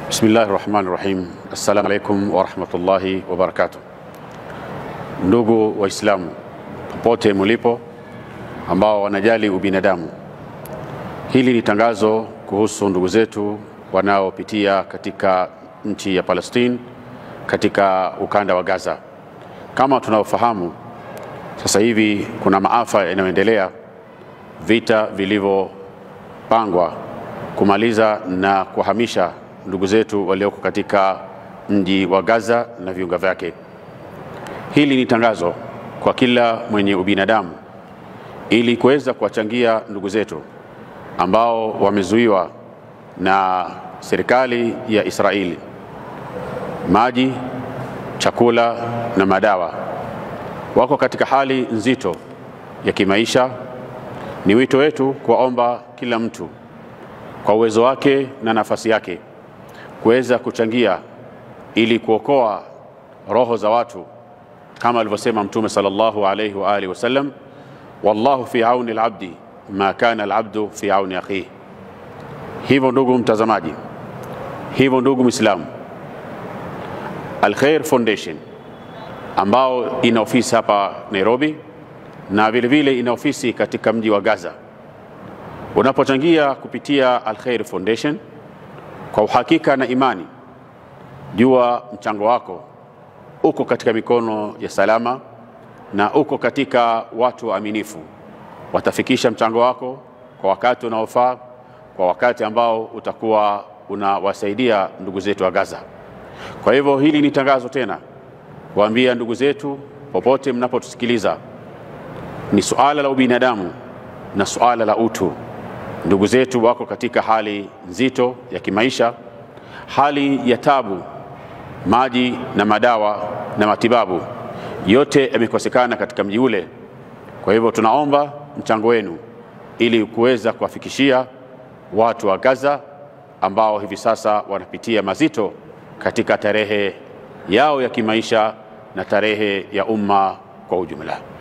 Bismillahi rahmani rahim. Assalamu alaikum warahmatullahi wabarakatuh. Ndugu Waislamu popote mulipo ambao wanajali ubinadamu, hili ni tangazo kuhusu ndugu zetu wanaopitia katika nchi ya Palestine, katika ukanda wa Gaza. Kama tunavyofahamu, sasa hivi kuna maafa yanayoendelea, vita vilivyopangwa kumaliza na kuhamisha ndugu zetu walioko katika mji wa Gaza na viunga vyake. Hili ni tangazo kwa kila mwenye ubinadamu ili kuweza kuwachangia ndugu zetu ambao wamezuiwa na serikali ya Israeli maji, chakula na madawa. Wako katika hali nzito ya kimaisha. Ni wito wetu kuwaomba kila mtu kwa uwezo wake na nafasi yake kuweza kuchangia ili kuokoa roho za watu kama alivyosema Mtume sallallahu alayhi wa alihi wasallam, wallahu fi auni alabdi ma kana alabdu fi auni akhihi. Hivyo ndugu mtazamaji, hivyo ndugu Muislamu, Al-Khair Foundation ambao ina ofisi hapa Nairobi na vile vile ina ofisi katika mji wa Gaza, unapochangia kupitia Al-Khair Foundation kwa uhakika na imani, jua mchango wako uko katika mikono ya salama na uko katika watu waaminifu. Watafikisha mchango wako kwa wakati unaofaa, kwa wakati ambao utakuwa unawasaidia ndugu zetu wa Gaza. Kwa hivyo hili ni tangazo tena kuambia ndugu zetu popote mnapotusikiliza, ni suala la ubinadamu na suala la utu. Ndugu zetu wako katika hali nzito ya kimaisha, hali ya tabu. Maji na madawa na matibabu yote yamekosekana katika mji ule. Kwa hivyo tunaomba mchango wenu ili kuweza kuwafikishia watu wa Gaza ambao hivi sasa wanapitia mazito katika tarehe yao ya kimaisha na tarehe ya umma kwa ujumla.